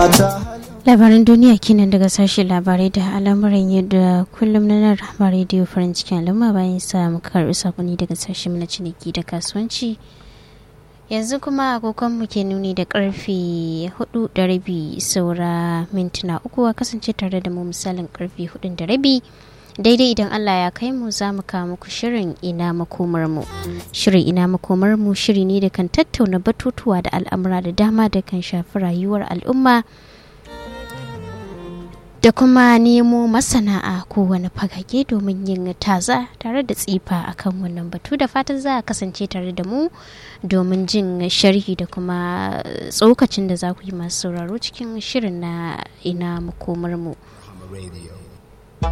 labaran duniya kenan daga sashen labarai da al'amuran yadda kullum na nan rahama rediyo farin cikin al'umma bayan sa muka karɓi sakonni daga sashen na ciniki da kasuwanci yanzu kuma agogonmu ke nuni da karfe hudu da rabi saura mintuna uku a kasance tare da mu misalin karfe hudu da rabi daidai idan allah ya kai mu za mu kawo muku shirin ina makomar mu shirin ina makomar mu shiri ne da kan tattauna batutuwa da al'amura da dama da kan shafi rayuwar al'umma da kuma nemo masana'a ko wani fagage domin yin taza tare da tsifa akan wannan batu da fatan za a kasance tare da mu domin jin sharhi da kuma tsokacin da za ku yi masu sauraro cikin shirin na ina makomar mu. Radio.